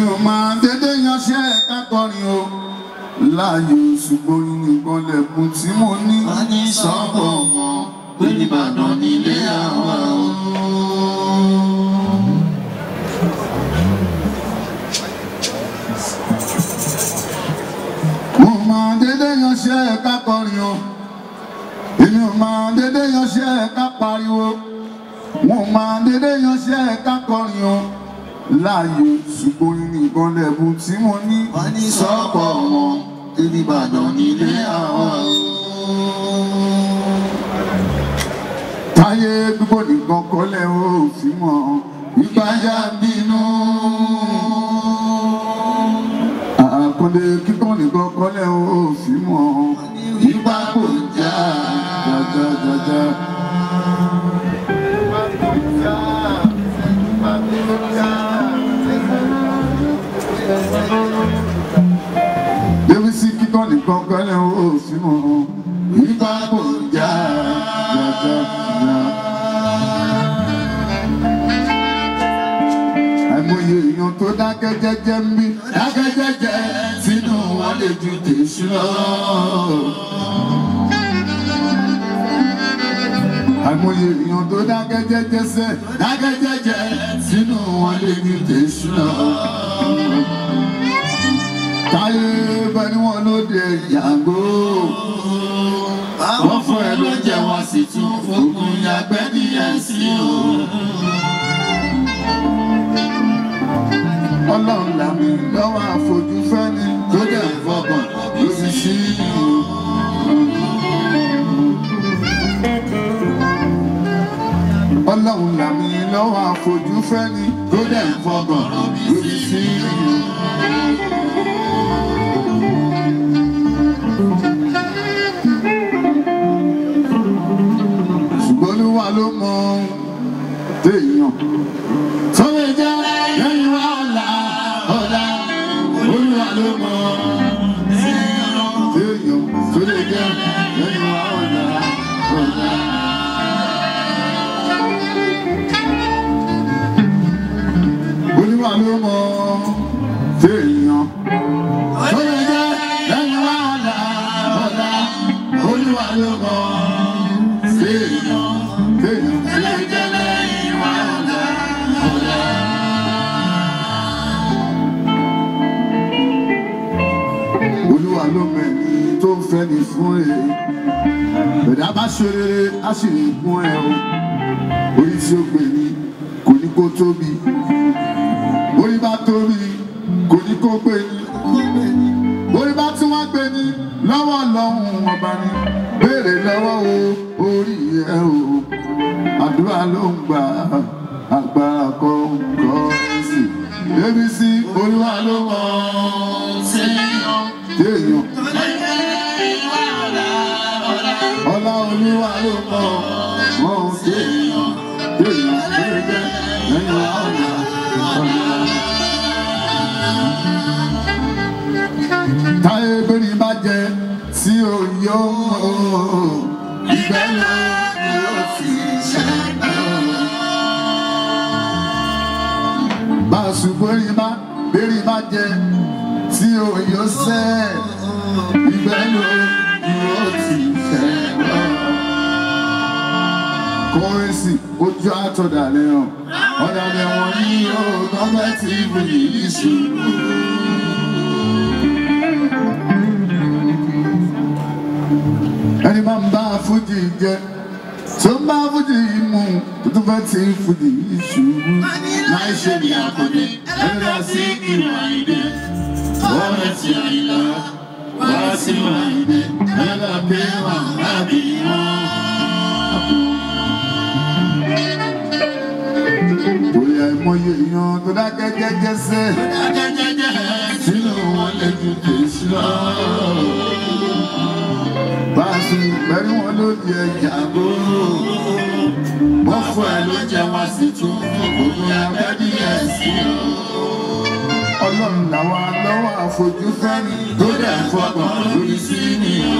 ò máa dédé yanṣẹ́ kákọrin o láàyò ṣùgbọ́n nìkan lẹ̀kùn tí mo ní wọ́n ní sọ́kọ̀ wọn pé nìbàdàn nílé àwa o. mo máa dédé yanṣẹ́ kákọrin o èmi ò máa dédé yanṣẹ́ ká pariwo mo máa dédé yanṣẹ́ kákọrin o láàyò ṣùgbọ́n nìkan lẹ̀kùn tí mo ní wọ́n ní sọ́kọ̀ wọn pé nìbàdàn nílé àwa o. táyé gbogbo nìkan kọ́lẹ̀ ó fi mọ̀ ìgbáyà bínú. àkọlé kíkọ́ nìkan kọ́lẹ̀ ó fi mọ̀ ìgbà kò já jájájájá. Débi sí kíkọ́ nìkan kọ́lẹ̀ ó fi mọ̀ ìgbà kò já jájájá. àìmọye èèyàn tó dákẹ́ jẹ́jẹ́ ń bí dákẹ́ jẹ́jẹ́ sínú wọn lè ju tèṣù lọ. àìmọye èèyàn tó dákẹ́ jẹ́jẹ́ sẹ́ dákẹ́ jẹ́jẹ́ sínú wọn lè ju tèṣù lọ. táyé bẹ́ni wọn ló dé yàgò. àwọn fún ẹ ló jẹ wọn sì tún fògùn yàgbẹ́ nìyẹn sí o. ọlọ́run làmì lọ́wọ́ àfojú fẹ́ni tó dẹ̀ fọkàn ló fi sí i. ọlọ́run làmì lọ́wọ́ àfojú fẹ́ni tó dẹ̀ fọkàn ló fi sí i. ṣùgbọ́n olúwa ló mọ téèyàn tó lè jẹ́ lẹ́yìn wá ọ̀la ọ̀la olúwa ló mọ téèyàn tó lè jẹ́ lẹ́yìn wá ọ̀la ọ̀la. olúwa ló mọ téèyàn tó lè jẹ́ lẹ́yìn wá ọ̀la ọ̀la olúwa ló mọ téèyàn téèyàn tó lè jẹ́ lẹ́yìn wá ọ̀la ọ̀la. olúwa ló mẹ́ni tó ń fẹ́ ni fún ẹ bẹ̀dá bá ṣe rere á sì ní fún ẹ o orí tí ó gbè ní kò ní kó tóbi orí bá tóbi kò ní kó gbé ní orí bá tí wọ́n gbé ní lọ́wọ́ lọ́hùn ọba ní béèrè lọ́wọ́ o orí ẹ o àdúrà ló ń gbà agbára kọ́ kọ́ sí débi sí olúwa ló mọ̀ téèyàn ọlá olúwa ló mọ̀ wọ́n téèyàn téèyàn téèyàn lẹ́yìn wa ọ̀la ọ̀la. táyé bẹ́ẹ̀ni bá jẹ tí ò yọ ìgbẹ́ lọ yóò fi ṣẹ́gun. bá a ṣùgbọ́n rí bá bẹ́ẹ̀ni bá jẹ tí ò yọ sẹ́ ìgbẹ́ lọ yóò fi ṣẹ́gun. kọ́rẹ́sì ojú àtọ̀dàlẹ̀ hàn ọ̀dàlẹ̀ wọn ní yóò gọ́ọ̀mẹ́ntì ìbùdí ìṣubú. ẹni máa ń bá fújì jẹ tó ń bá fújì mu tó tún fẹ́ ti fújì ṣubú. láì ṣe ní àkọ́dé ẹni lọ sí ìlú àìdè wọ́n rẹ̀ ti àìlá wá sí ìlú àìdè ẹni lọ pé wà lábì wọn. Torí àìmọye èèyàn tó dákẹ́ jẹ́jẹ́ sẹ́ sínú wọn lè ju tèṣí lọ báàsì pẹ̀lú wọn ló di ẹja bó. wọ́n fún ẹ ló jẹ wọn sì tún gbogbo abẹ́bí ẹ̀ sí o. ọlọ́run làwọn lọ́wọ́ àfojú fẹ́ni tó dẹ̀ fọkàn lórí sí ni o.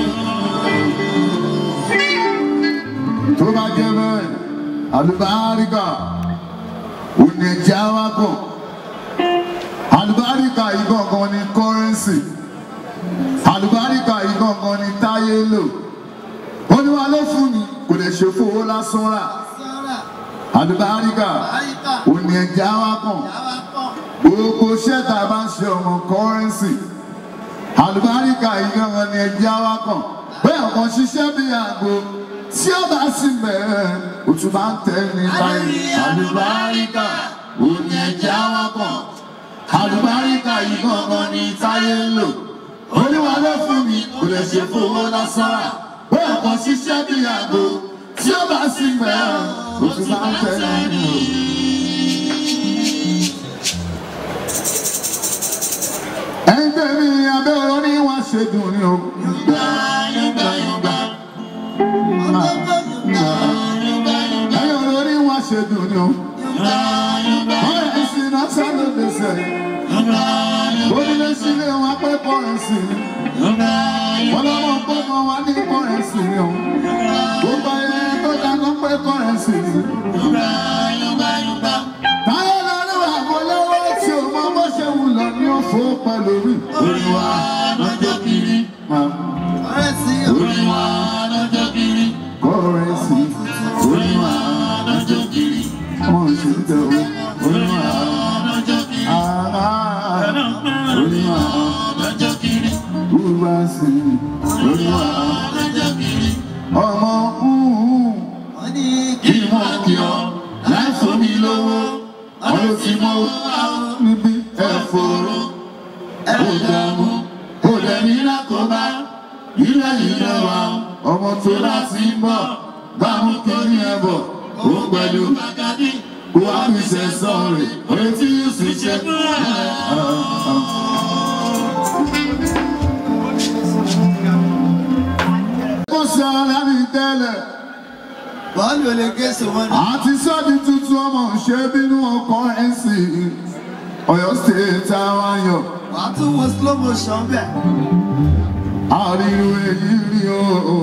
tó bá jẹ́ bẹ́ẹ̀ àlùbáríkà òní ẹ̀jẹ̀ awakọ̀ àlùbáríkà. àlùbáríkà yìí gangan ni kọ́rẹ́nsì àlùbáríkà yìí gangan ni táyé lò olúwa ló fún mi kò lè ṣe fowó lásán rà àlùbáríkà òní ẹ̀jẹ̀ á wá kàn gbogbo ṣẹ́ta bá ń ṣe ọmọ kọ́rẹ́nsì àlùbáríkà yìí gangan ni ẹ̀jẹ̀ á wá kàn bẹ́ẹ̀ ọkàn ṣiṣẹ́ bí àgbo tí ó bá sì bẹ̀rẹ̀ òtún bá ń tẹ̀ ní báyìí àlùbáríkà òní ẹ̀jẹ̀ á wá kàn àlùbáríkà yìí gangan ni táyé ń lò olúwa ló fún mi kò lè ṣe fowó lásán rà bẹ́ẹ̀ ọkàn ṣiṣẹ́ bí àgbo tí ó bá sì bẹ̀rẹ̀ òtún bá ń tẹ̀ ní báyìí. ẹgbẹ́ mi abẹ́ ọ̀rọ̀ ní wọ́n ṣe dùn ní o. Yúgbà yúgbà yúgbà. ẹ̀yìn ọ̀rọ̀ ní wọ́n ṣe dùn ní o. Yúgbà yúgbà. ọ̀rẹ́ ìsìn náà sáré lẹ́sẹ̀. Yúgbà yúgbà. onílé sílé wọn pé kọ́rẹ́nsì ni. Yúgbà wọn yúgbà. lọ́wọ́ pé wọn wá ní kọ́rẹ́nsì ni o. gbogbo ayé tó dáná pé kọ́rẹ́nsì ni. Yúgbà yúgbà yúgbà. táyé lọ́rùn àbọ̀lọ́wọ́ tí o mọ bó ṣe wù lọ ní òfò pẹ̀lú mi. Olúwa lọ́jọ́ kiri. Olúwa lọ́jọ́ kiri. kọ́rẹ́nsì Olúwa lọ́jọ́ kiri. wọn ṣe ń tẹ̀ o. Olúwa lọ́jọ́ kiri. Ah, Olúwa lọ́jọ́ kiri. Olúwa sí i. Olúwa lọ́jọ́ kiri. ọmọ Kí wọ́n kí ọ láì fún mi lówó. Ọdún tí mo wá o. níbi ẹ̀fọ́rọ̀ ẹ̀dààmú òdẹ̀mí lákòóbá ilé ìlú wa ọmọ tó tó láti láti ń bọ̀ bámú kiri ẹ̀ bọ̀ ó pẹ̀lú wà á fi sẹ̀sọ̀ rẹ̀ orí tí yóò sì ṣe fún ẹ̀. kó ṣe ara mi tẹ́lẹ̀ Bọ́ọ̀lù olè gẹ̀ẹ́sì wọn ni. àti sọ́ọ̀dì tuntun ọmọ ṣe bínú ọkọ̀ ẹ̀ sí i Ọ̀yọ́ state àwọn ayọ̀ Wà á tún wo slow motion bẹ̀. àríwú èyí rí o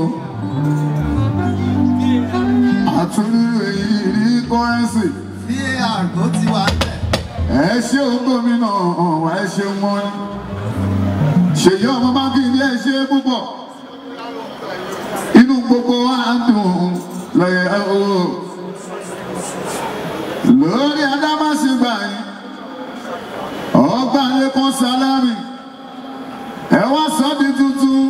àtúrú èyí rí kọ́rẹ́nsì VAR ló ti wà bẹ̀. ẹ ṣe o gómìnà ọ̀hún ẹ ṣe wọn ṣèyí ọmọ mákindé ẹ ṣe púpọ̀ inú gbogbo wa ń dùn lọ́yẹ̀ o lórí adámásígbà yìí ọgbà lẹ́kọ̀ọ́ sálámì ẹ wá sọ́ọ́dì tuntun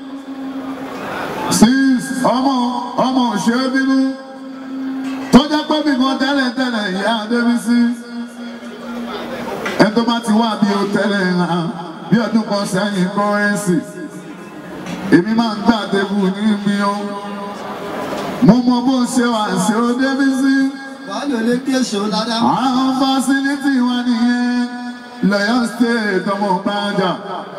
six ọmọ ọmọ òṣèré bínú tó jẹ́ pé bímọ tẹ́lẹ̀tẹ́lẹ̀ ìyá adébísí ẹni tó bá ti wá bí o tẹ́lẹ̀ hàn bí ọdún kan sẹ́yìn kọ́rẹ́nsì èmi máa ń gbà tẹ́bù níbi o mo mọ bó ṣe wà ṣe ó débísí Bọ́ọ̀lù olè gẹ̀ẹ́sì ó ládàá. àwọn fásilítì wa nìyẹn lọ́yọ́ state ọmọ bàjá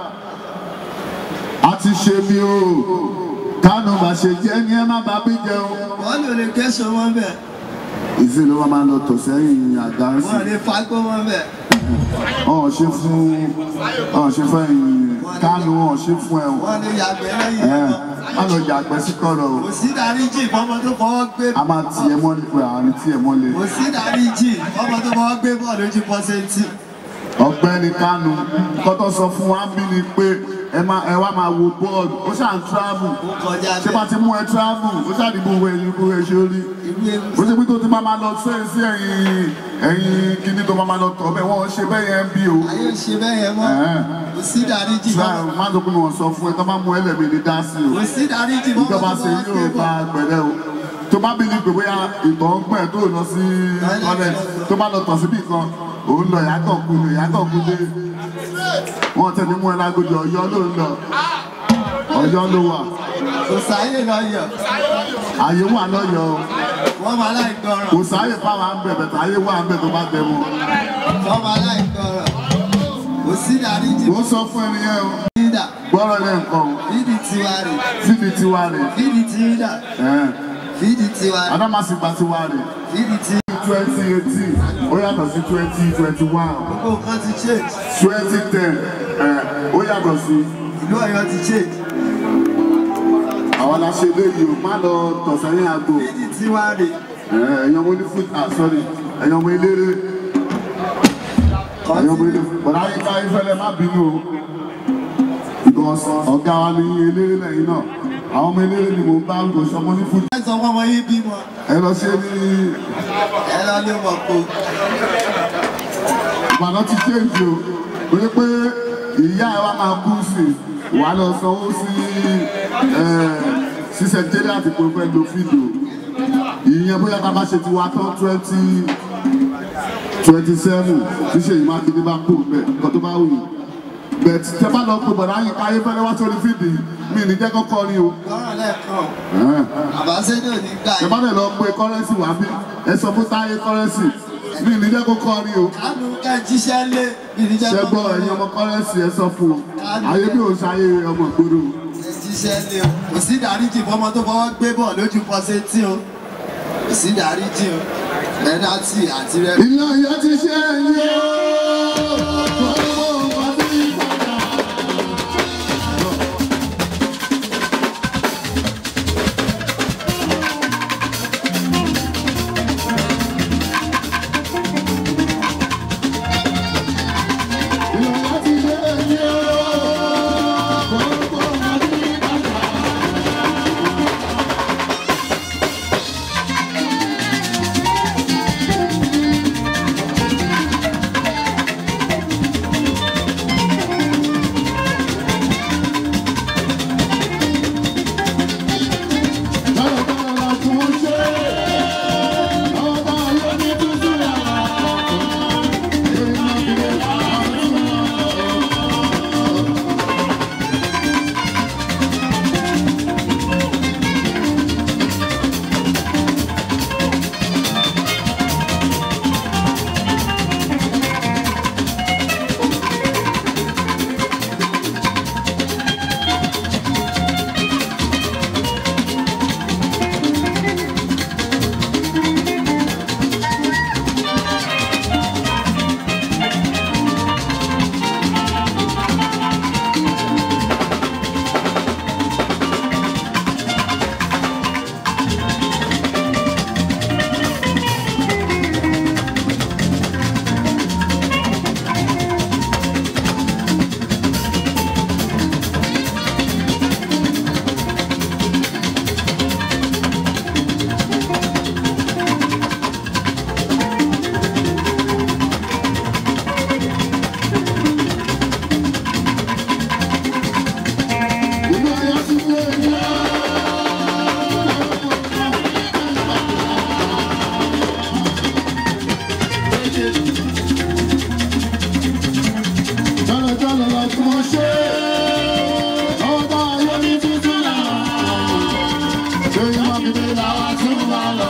a ti ṣe bí o kánú bá ṣe jẹ́ ní ẹ má bá bí jẹun. Bọ́ọ̀lù olè gẹ̀ẹ́sì wọn bẹ̀. ìsìn ló máa lọ tò sẹ́yìn àga sí Wọ́n lè fagbó wọn bẹ̀. ọ̀hún ṣe fún ọ̀hún ṣe fún ẹ̀yìn kánú ọ̀hún ṣe fún ẹ̀ Wọ́n lè yàgbẹ́ lẹ́yìn ẹ̀ ẹ̀kọ́. má lọ jà pẹ́ sí kọ̀rọ̀ o Kò sí dáríjì fọ́mọ tó fọwọ́ gbé. a máa ti ẹ mọ́lẹ̀ pé àwọn tí ẹ mọ́lẹ̀ Kò sí dáríjì fọ́mọ tó fọwọ́ gbé bọ́ọ̀lù ojú pọ́sẹ́ntì. ọ̀gbẹ́ni kánú kọ́tọ́ sọ fún wa bí ni pé ẹ máa ẹ wá máa wo bọ́ọ̀lù ó ṣáà ń travel Ó kọjá ṣé bá bẹ́ẹ̀. ti mú ẹ travel ó ṣàdìbò wo ẹyin kó ẹ ṣe orí Irú ewu ó ṣe pé tó ti máa máa lọ sí sí ẹ̀yìn ẹ̀yìn kíní tó máa máa lọ tọ̀ bẹ́ẹ̀ wọ́n ṣe bẹ́ẹ̀ yẹn bí o. ayé ò ṣe bẹ́ẹ̀ yẹn mọ́. Ẹ̀hẹ́n. Kò sí dáríjì Ṣáà fọ́mọ. má tó kún wọn sọ fún ẹ tó máa mú ẹlẹ́mì ní dá sí o. Kò sí dáríjì fọ́mọ Ìjọba tó ṣe fọwọ́ gbé yóò bá bọ́ọ̀lù. pẹ̀lẹ́ o. Tó bá bíi pé bóyá ìtọ̀ ń pẹ̀ tó lọ sí kọ́lẹ̀ tó bá lọ tọ̀ síbì kan òun lọ ìyàtọ̀ kú lè ìyàtọ̀ kú lé. Wọ́n tẹ̀lé mú ẹ lágodi ọ̀yọ́ ló ń lọ. Ọ̀yọ́ ló wà. Kò sáyé lọ yọ̀. Àyè wà lọ́yọ̀ o. Wọ́n máa láì gbọ́ràn. Kò sáyè fáwọn àmbẹ̀ bẹ̀tẹ̀ àyè wà àmbẹ̀ tó bá tẹ̀ mọ́. Wọ́n máa láì gbọ́ràn. Kò sí dáríjì Mo sọ fún ẹni yẹn o. fídà. Gbọ́rọ̀ lẹ́ nǹkan o. Fídì tiwa rè. Fífi tiwa rè. Fídì tiwa. Ẹ̀ẹ́n. Fídì tiwa rè. Adámàsìgbà tiwa rè. Fídì tiwa. twenty eighteen ó yàtọ̀ sí twenty twenty one Gbogbo nǹkan ti change. twenty ten ó yàtọ̀ sí Ìlú Ọ̀yọ́ ti change. àwọn aláṣẹ léyìí o má lọ tọ̀sẹ̀yìn àgbo Fídì tiwa rè. ẹ̀yàn ọmọ onífúd ah sorry ẹ̀yàn ọmọ eléré Ẹ̀yin ọmọ ilé bọ̀dá yín ká ifẹ̀lẹ̀ má bínú o. Because ọ̀gá wa ní eléré lẹ́yìn náà. Àwọn ọmọ eléré ni mò ń bá ń gò sọmọ ní fúdù. ẹ sọ fún ọmọ yín bímọ Ẹ lọ sí ní ẹ lọ lé wọn kó ìbàdàn ti change o. Torí pé ìyá ẹ wa máa kú sí i. Wàá lọ sanwó sí sísẹ̀ jẹ́rẹ́ àti pé o fẹ́ lo fídíò. Ìyẹn bóyá ká bá ṣe ti wá tán twenty twenty seven tí ṣèyí mákindé bá kú bẹ́ẹ̀ nǹkan tó bá wù yín bẹ́ẹ̀ tí tẹ́ bá lọ pé bọ̀dá yín káyé fẹ́lẹ́ wá sórí fídì mi ní jẹ́ kọ́kọ́ ni o lọ́rọ̀ lẹ́ẹ̀kan àbáṣẹ́dọ̀ ní gbà tẹ́ bá lè lọ pé kọ́rẹ́nsì wá bí ẹ sọ fún táyé kọ́rẹ́nsì mi ní jẹ́ kọ́kọ́ ni o kánú ká jíṣẹ́ lé ìdíjẹ́ ṣẹ́ gbọ́ ẹ̀yin ọmọ kọ́rẹ́nsì ẹ sọ fún o ayé bí o ṣayé ọmọ ìgboro ẹ jíṣẹ́ lé o kò sí ìdáríjì fọmọ tó fọwọ́ gbé bọ̀ lójú pọ́sẹ̀ tí o kò sí ìdáríjì o mẹ́nàtì àti rẹ. ilé ayé ti ṣe ẹ̀yìn o gbogbo nǹkan ti yí padà. Ilé ayé ti ṣe ẹ̀yìn o gbogbo nǹkan ti yí padà. Ilé ayé ti ṣe ẹ̀yìn o. Jọ́lọ̀jọ́lọ̀ lọ tí mo ṣe ọba ayé ní títí náà. Ṣé ìmọ̀ gidi làwọn tún wà lọ?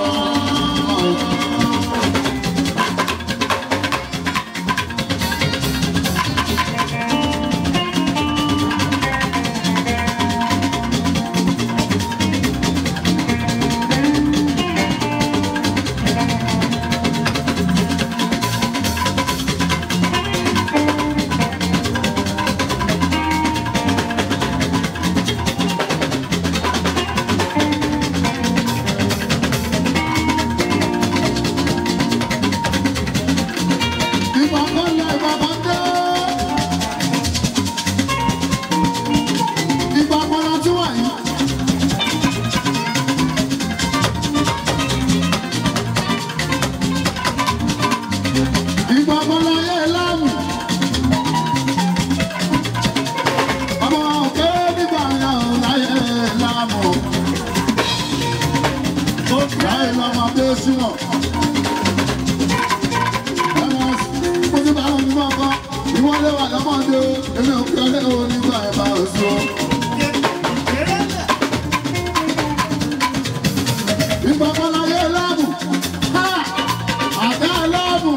Ìgbà kan lọ, ìgbà kan dé. Ìgbà kan la tún wà yìí. Ìgbà kan la yẹ láàmù. Ọmọ òkè nígbà yẹn ò láyé láàmù. Láyé lọ́mọ bí ó ṣíwọ̀n. mo ti bá wọn ní máa kọ́ ìwọlé wà lọ́mọdé o èmi ò fi ọlẹ́ o nígbà ẹ̀ bá o so. ìgbà kan láyé láàmù ha àdá láàmù.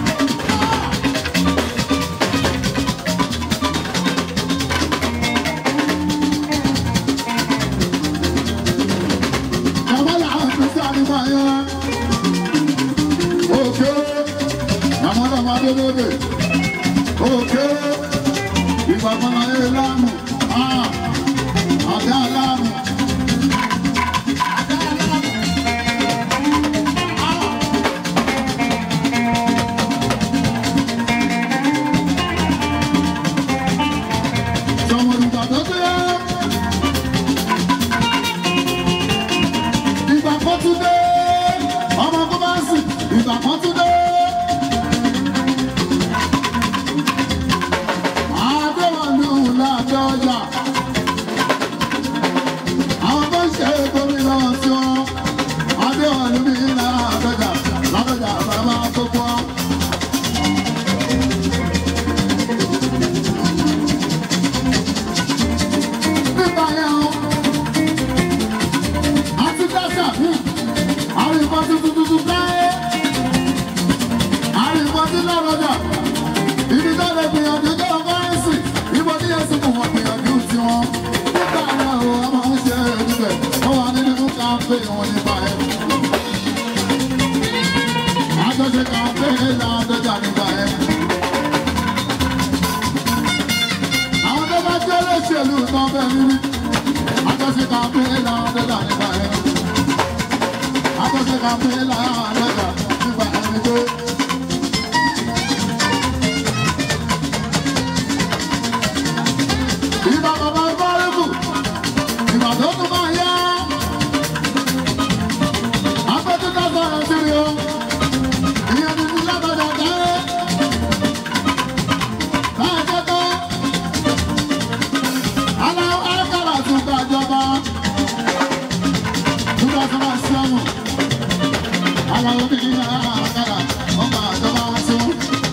Bàbá làwọn fi sáré máa yẹn. Òkè àwọn ọmọ adélébè òkè ìgbàgbọ́n ayé láàmù àdá láàmù. àjọyà. Àwọn tó ń ṣe gómìnà tí wọ́n Adéwọ̀lú mi ní Ládọjà Ládọjà bàbá gbogbo wọn. Nígbà yẹn o, àti dẹ́sẹ̀ fún àwọn ìbọn tuntun tuntun káyé. Àwọn ìbọn tí lọ́rọ̀dà ibi tó lè gbìyànjú tó lọ kọ́rẹ́nsì ibo ní yẹn sì mú wọn gbìyànjú tiwọn. Nígbà yẹn o, a máa ń ṣe é níbẹ̀, wọ́n wà nínú káfé wọn nígbà yẹn. Àjọṣe káfé Ládọjà nígbà yẹn. Àwọn tó bá jẹ́ olóṣèlú tán bẹ́ẹ̀ níbí. Àjọṣe káfé Ládọjà nígbà yẹn. Àjọṣe káfé Ládọjà nígbà yẹn ni pé. Ìgbà bàbá Bọ́lẹ́bù, ìgbà tó tún máa yá. Afẹ́tí tó sọ̀rọ̀ sí i o, ìyẹn ti ti lábàdà dáé. Máa jẹ́ tó. Aláwọ̀ Ákàrà tún gbàjọba. Túbọ̀ tó máa ṣẹ́wọ̀n. Aláwọ̀ bí Ákàrà ọgbà àjọba tún.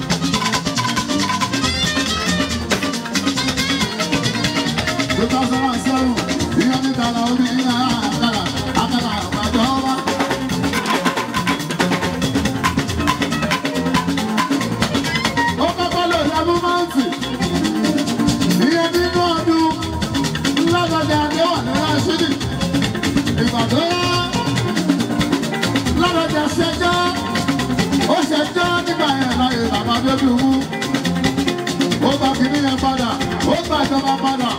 Two thousand and seven, ìyẹn ní tàlà omi Ákàrà, Ákàrà àgbàjọba. Ó kọ́kọ́ lò lẹ́mú máǹtì. Ìyẹn nínú ọdún lọ́dọọdẹ àdéhùn ní Rashidi. Ìgbà tó yá lọ́dọọdẹ ṣẹjọ́. Ó ṣẹjọ́ nígbà yẹn láyé bàbá bébí wú. Ó gba kìíní yẹn padà. Ó gba ìjọba padà.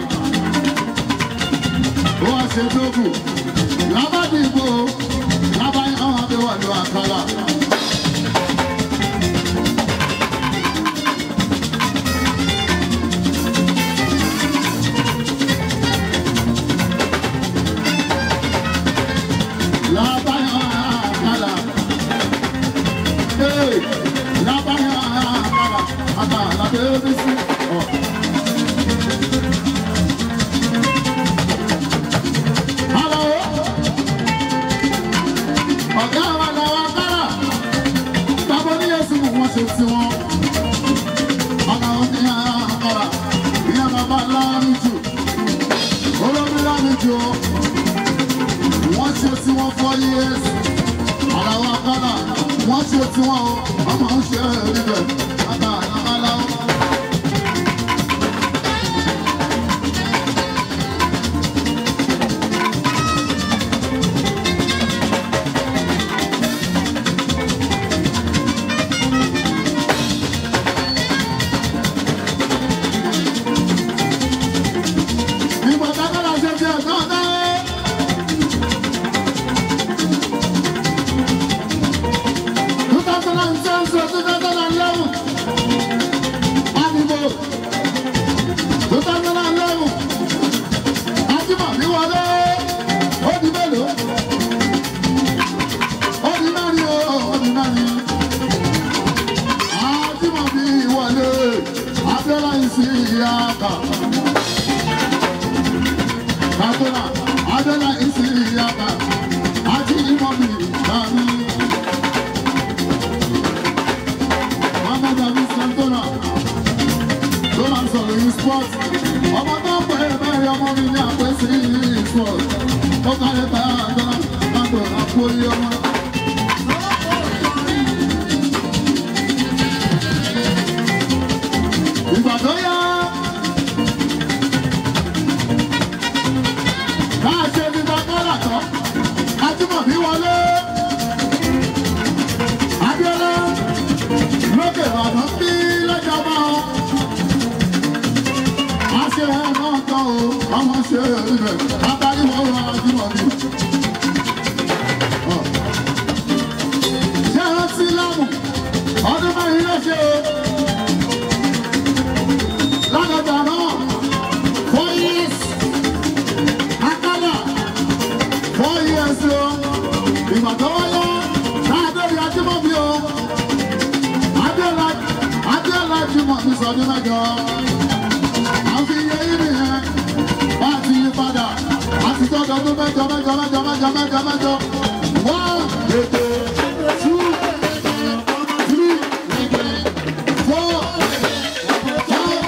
Ó wá ṣe dógù. Lábàdìbò lábàáyé àwọn àdéhùn àdéhùn àkàlà. Lábàáyé àkàlà. Hey, lábàáyé àkàlà. Àkàlà bébí sí. Ọ̀. Hello. Ọ̀gá wa làwọn kára. Bàbá oníyẹ̀sùn mú wọn ṣe sí wọn. Ọ̀gá wọn ní àkàrà. Ìyá bàbá láàrin jù. Olómi láàrin jù. Wọ́n ṣe sí wọn for years. Àlàwọ̀ kára. Wọ́n ṣe sí wọn o. Ọmọ ń ṣe é níbẹ̀. Àgbà àlàkálà o. Ìgbà tákàlà ṣe fi ẹ̀gbọ́n náà. Two thousand and ten to two thousand and eleven. Àdìbò. Two thousand and eleven. Ajímọ̀bí wọlé. Ó di mélòó? Ó di mẹ́rin o, ó di mẹ́rin. Ajímọ̀bí wọlé. Abẹ́lá ìsìn ìyá kà. Kakuna, Adela isi yaba, Aji imobi kami. Mama Davi Santona, tó máa ń sọ̀rọ̀ yìí sport. Ọmọ tó ń pè é bẹ́ẹ̀ ọmọ mi ní àpè sí sport. Ó kárẹ̀ tá a dáná, má gbọ́dọ̀ àpò iye ọmọ. Ìgbà tó yá. Máa ṣe ní Bàkárà tán. Ajímọ̀bí wọlé. Abíọ́lá lókè Ìbàdàn bí lọ́jọ́ máa ń. A ṣe ẹ̀ náà tán o, ọmọ ṣe ibẹ̀. Adarí wọn wá Ajímọ̀bí. Ọ̀. Ṣé ẹ rántí lámù? Ọdún mẹ́rin ló ṣe o. Lọ́dọ̀dọ̀ náà, four years. Akala four years o. Ìgbà tó wáyé káàdóri Ajímọ̀bí o. Adéọlá Adéọlá Ajímọ̀bí sọdún mẹ́jọ. À ń fi iye yìí nìyẹn mẹ́jọ ọdún mẹ́jọ mẹ́jọ mẹ́jọ mẹ́jọ mẹ́jọ mẹ́jọ. one two three four five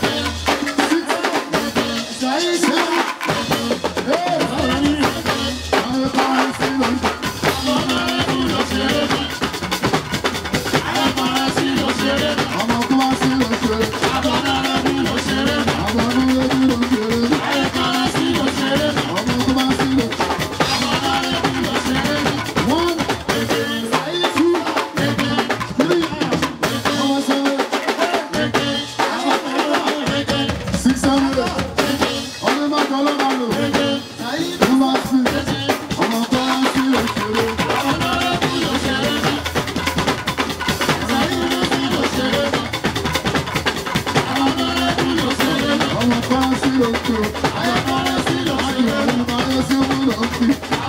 six seven eight. Àwọn kan sí lórí. Ọmọ tó wá sí lọ ṣeré. Àwọn ọdún lójú lọ ṣeré. Ọmọ tó wá sí lọ. One, two, three, ọmọ ṣeré. Six, seven, eight. Ọdún mẹ́jọ ló máa lò. Tó bá sí, ọmọ tó wá sí lọ ṣeré. Ọmọ tó wá sí lọ ṣeré. Àjùmọ̀ ní báyọ̀ sí mú lọ sí.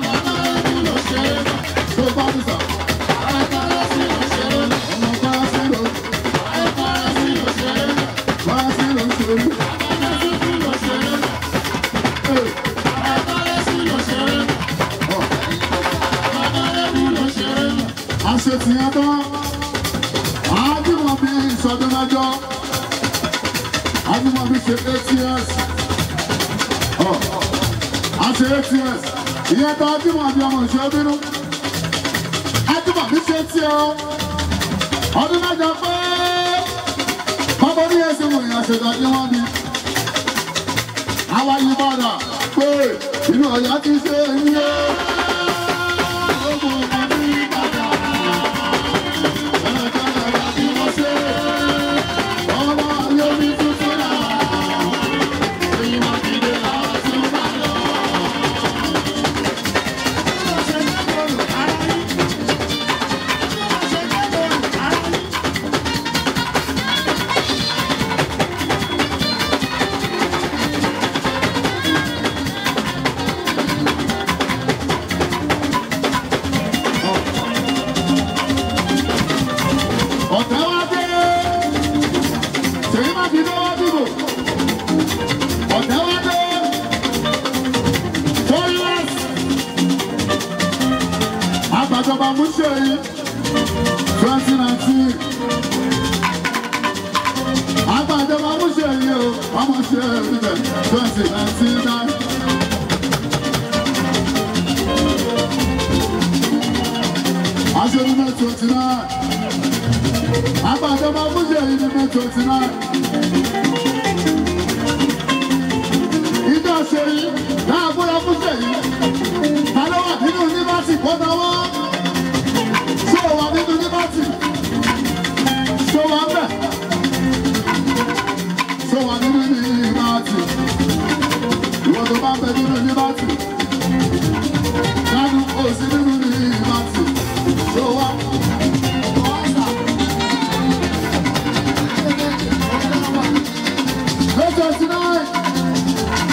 Tó bá ti sà. Ọmọ tó wá sí lọ. Wá sí lọ ṣeré. Hey. àṣetìyàn tán àádìmọ̀bí ìsọdún mẹ́jọ àádìmọ̀bí ṣe ats àṣe ats ìyẹn tán àádìmọ̀bí ọmọ ìṣe bínú àádìmọ̀bí ṣe tí ọ ọdún mẹ́jọ pé bọ́bọ́ ní ẹsẹ̀ wò ìyẹn àṣetà ní wọ́n bí àwa yìí bọ̀dà pé inú ọ̀yà ti ṣe ń yé. ọ̀tẹ̀ wá dé ṣèyí má fi lọ́wọ́ dìbò ọ̀tẹ̀ wá dé toilet àgbàjọba múṣẹ́yí twenty nineteen àgbàjọba múṣẹ́yí o ọmọ ṣe níbẹ̀ twenty nineteen nine. Aṣèlú náà twenty nine àgbàjọba fúnṣe yìí ní may twenty nine. ìjọ ṣe yìí náà gbọ́dọ̀ fúnṣe yìí. ta ló wà nínú yunifásitì kọ́tàwọ́? ṣé o wà nínú yunifásitì? ṣé o wà ń bẹ̀? ṣé o wà nínú yunifásitì? ìwọ tó bá ń bẹ nínú yunifásitì. dánú o sí nínú yunifásitì. ṣé o wà? Let us tonight.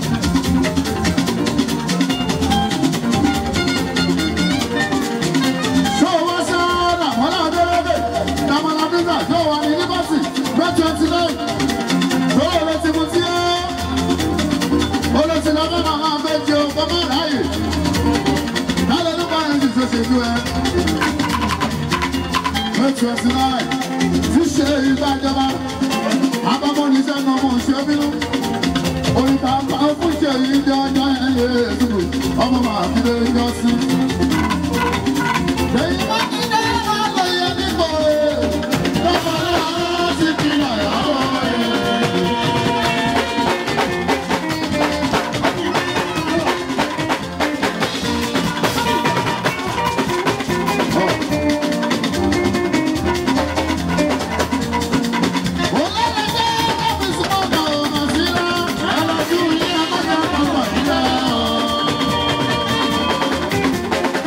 Show us out. Wọ́n náà dé lóde. Dàmọ́lá Bíńgà yóò wà ní Yunifásitì. May twenty nine. Lọ́wọ́ ló ti mú tí ó. Olùsìn lọ́mọ màmá fẹ́ jẹ ọkọ̀ mọ́ ráyè. Lálẹ́ ló bá yẹn ti ṣe ṣèjú ẹ. May twenty nine. Ti ṣe ìgbàjọba àbámọ́ ní sẹ́nu ọmọ ṣe bínú. Oríta bá fún ṣe yìí jẹ́ ọjọ́ yẹn lè dùn. Ọmọ màá fi lè yọ sí. Lẹ́yìn bá ti dé máa lọ yẹ nígbò rẹ̀. Lọ́pọ̀ náà ti fi hàn yàrá rẹ̀. Thank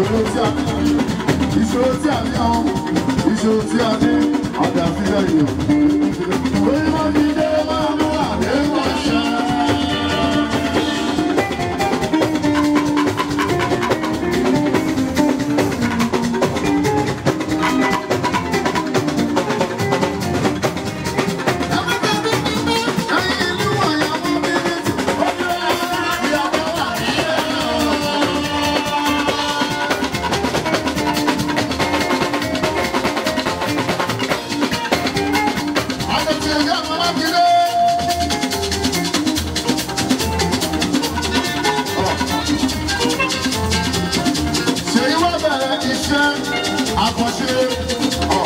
ìṣòro tí a ní ìṣòro tí a ní àwọn ìṣòro tí a ní ọ̀dà fílẹ̀ yìí. Orí wọn ti dé máa mú àdéhùn ṣá. Ṣèyí wá bẹ̀rẹ̀ iṣẹ́ àkànṣe ọ̀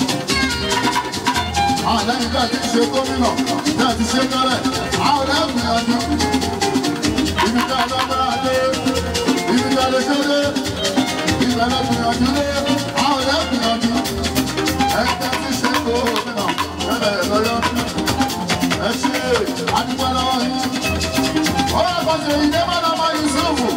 àwọn lẹ́yìn tí a ti ṣe gómìnà tí a ti ṣe tẹ́lẹ̀ àwọn lẹ́yìn gbìyànjú ibi tí a lọ́gbẹ́ra dé ibi tí a lè ṣe dé ibẹ̀ lọ gbìyànjú dé àwọn lẹ́yìn gbìyànjú ẹgbẹ́ tí ṣe gómìnà ẹbẹ̀ lọ́yọ́ ẹ ṣe àdúgbò lọ́wọ́ yìí ó yẹ kó ṣe ìdè mọ́nà mọ́ Yusufu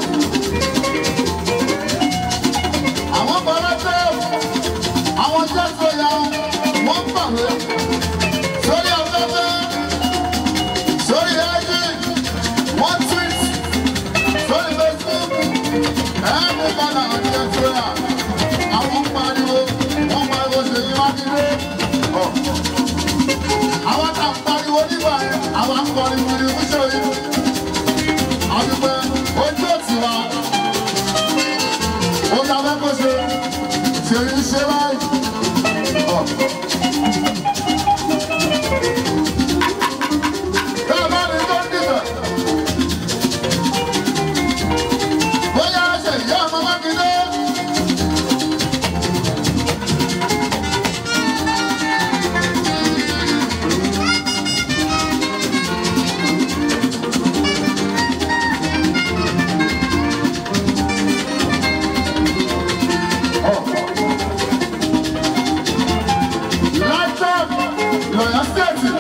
àwọn bọ̀rọ̀ tẹ́ àwọn jẹ́ tó ya wọ́n pàwé sórí afẹ́fẹ́ sórí ayé wọ́n tweet sórí facebook ẹ̀ẹ́mú padà àti ẹ̀tọ́ yà àwọn pariwo wọ́n pariwo ṣe yí mákindé ọ̀ àwọn tá a pariwo nígbà yẹn àwọn akọrin wíri wíṣọ yìí àdúgbò ojú òtí wa ó ta fẹ́ kó ṣe ṣe ń ṣe báyìí. ọ̀. Bẹ́ẹ̀ bá ní tó ń dìbẹ̀. Bóyá ṣe ìyá ọmọ Mákindé. Lifetime lọ́yà stéètì.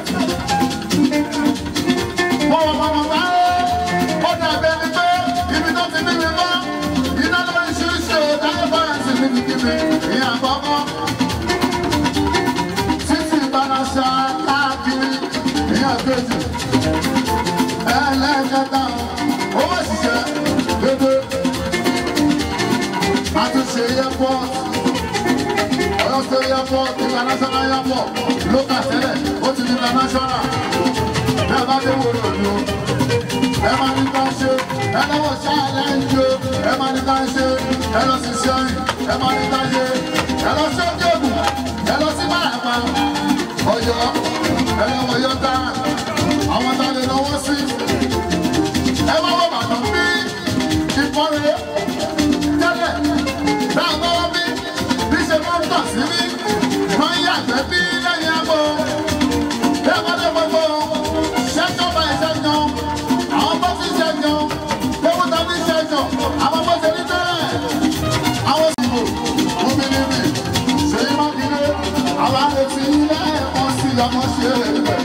Wọ́n wọ bàbá bá ó dàbí ẹni pé ibi tó ti níbi bá iná lórí ṣíṣe ìdájọ́ fáyẹ̀sì níbi kíbi ìyẹn àkọ́kọ́. Títí ìbáraṣà káàkiri ìyẹn àkejì. Ẹlẹ́kẹta owó ṣiṣẹ́ dédé. Àtúnṣe airport. Ọ̀yọ́ State airport international airport local tẹ́lẹ̀ ó ti di international. Bí a bá dé wòrò òdo, ẹ máa ní ká ṣe, ẹ lọ́wọ́ ṣáàlẹ̀ ń jó, ẹ máa ní ká ṣe, ẹ lọ sí sẹ́yìn, ẹ máa ní ká ṣe, ẹ lọ sí òkè ògùn, ẹ lọ sí Bàràpá, Ọ̀yọ́, ẹ lọ́wọ́ Yọ́tà, àwọn tá a lè lọ́wọ́ sí. Ẹ máa wọ Bàdàn bí ìfọ́rẹ́ tẹ́lẹ̀ náà bá wọ́n bí bí ṣe máa ń tọ̀ sí bí máa ń yàgbẹ́ bí lẹ́yìn àbọ̀. Bí a bá dé gbogbo ṣẹ́jọ́ bá ìṣẹ́jọ́, àwọn bó ti ṣẹ́jọ́, gbogbo tàbí ṣẹ́jọ́, àwọn bó ṣe ní tẹ́lẹ̀. Àwọn ìbò obìnrin mi ṣèyí mákindé, àwọn àrètí ilé ẹ̀kọ́ sí ọmọ ṣe é rẹ̀.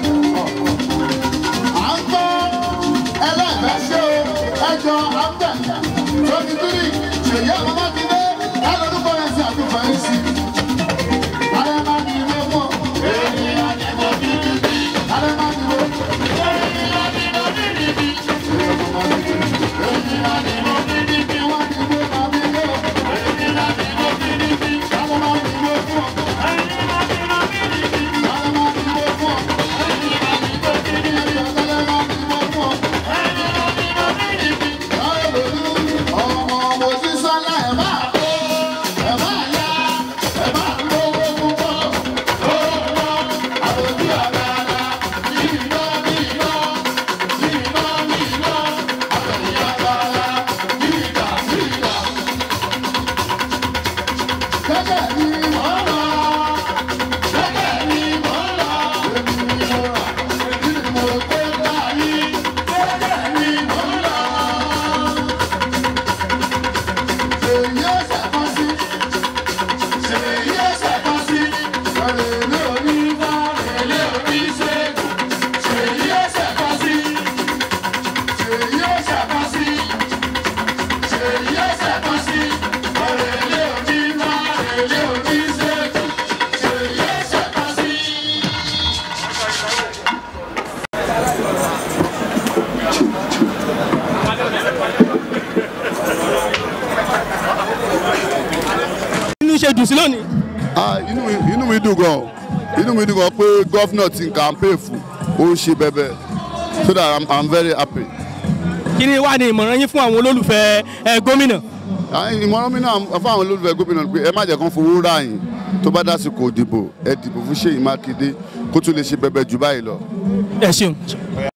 À ń gbọ́ ẹlẹ́gbẹ́ ṣe o, ẹjọ́ àbẹ̀ twenty three ṣèyí àwọn mákindé ẹlọ́dúnkọ́ yẹn sí àtúfẹ́ yìí sí. Alẹ́ máa ní ilé mọ́. Alẹ́ máa ní ilé. inú ṣe dùn sí lónìí. Ah, inú mi inú mi dùn gan inú mi dùn gan pé gọ́fìnà ti campaign fún ó ń ṣe bẹ́bẹ́ so that I'm, I'm very happy. kí ni wàá ní ìmọ̀ràn yín fún àwọn olólùfẹ́ ẹ, gómìnà. Ah, ìmọ̀ràn mi náà fún àwọn olólùfẹ́ gómìnà pé ẹ má jẹ́ kán fowó rà yín tó bá dásìkò ìdìbò ẹ dìbò fún Ṣèyí Mákindé kó tún lè ṣe bẹ́bẹ́ jù báyìí lọ. ẹ ṣeun.